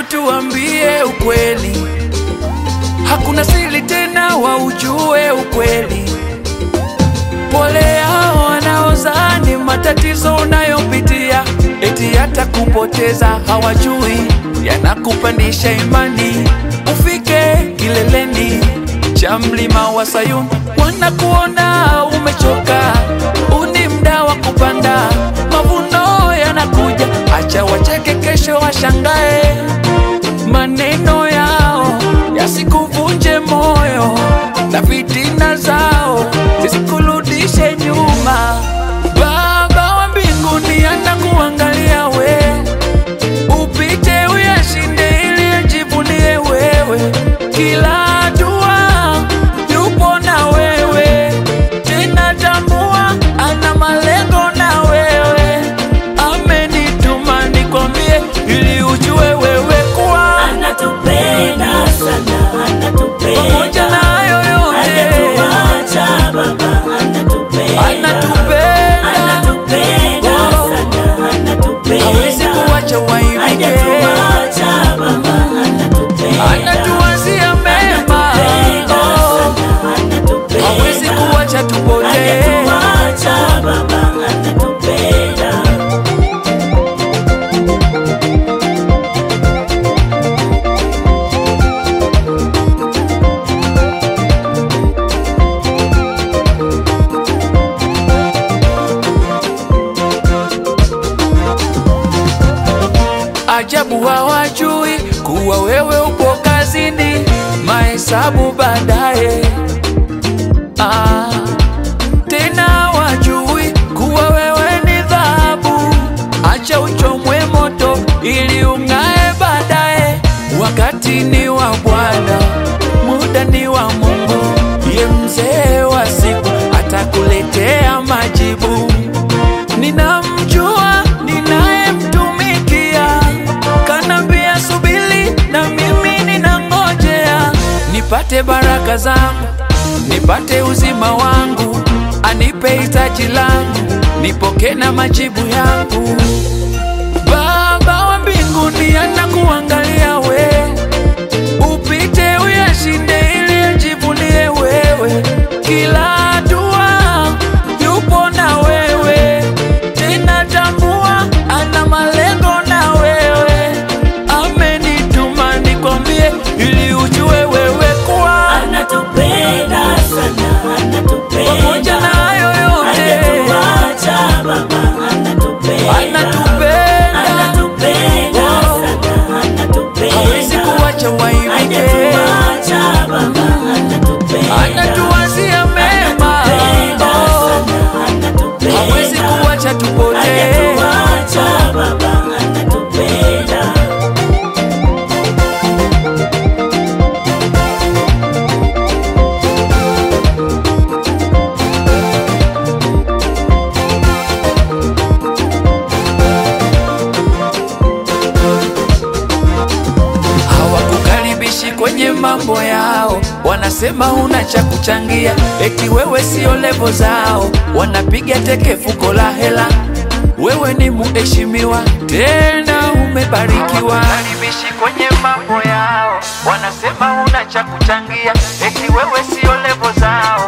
tuambie ukweli, hakuna siri tena, waujue ukweli. Pole hao wanaozani matatizo unayopitia eti hata kupoteza hawajui, yanakupandisha imani ufike kileleni cha mlima wa Sayuni. Wanakuona umechoka, uni mda wa kupanda, mavuno yanakuja, acha wacheke, kesho washangae. Maneno yao yasikuvunje moyo na fitina zao zisikurudishe nyuma. Baba wa mbinguni anakuangalia we, upite uyashinde ili ajivunie wewe. Kila hatua yupo na wewe, tena tambua ana malengo na wewe. Amenituma nikwambie ili ujue wewe kuwa Anatupenda sana, anatupenda. pamoja na hayo yote Hajatuacha Baba, anatupenda. anatupenda, Anatupenda Oh. sana, anatupenda. hawezi kuwacha waibike, Hajatuacha Baba, anatupenda. anatuwazia mema, Anatupenda Oh. sana, anatupenda. hawezi kuwacha tupotee. Hajatuacha Baba, anatupenda. Ajabu hawajui kuwa wewe upo kazini, mahesabu baadaye. Ah, tena hawajui kuwa wewe ni dhahabu, acha uchomwe moto ili ung'ae baadaye. Wakati ni wa Bwana, muda ni wa Mungu, ye mzee wa siku atakuletea majibu. Ninamjua ninayemtumikia, kanambia subiri, na mimi ninangojea nipate baraka zangu, nipate uzima wangu, anipe hitaji langu, nipoke na majibu yangu. Baba wa mbinguni anakuangalia we, upite uyashinde ili ajivunie wewe. Kila hatua yupo na wewe, tena tambua ana malengo na wewe. Amenituma nikwambie ili ujue wewe kuwa Anatupenda sana, anatupenda. pamoja na hayo yote Hajatuacha Baba, anatupenda. anatupenda, Anatupenda Oh. sana, anatupenda. hawezi kuwacha waibike. Hajatuacha Baba, anatupenda. anatuwazia mema, Anatupenda Oh, sana, anatupenda. hawezi kuwacha tupotee. Hajatuacha Baba, anatupenda. Hawakukaribishi kwenye mambo yao, wanasema una cha kuchangia, eti wewe sio levo zao, wanapiga teke fuko la hela. Wewe ni muheshimiwa tena umebarikiwa. Hawakukaribishi kwenye mambo yao, wanasema una cha kuchangia, eti wewe sio levo zao,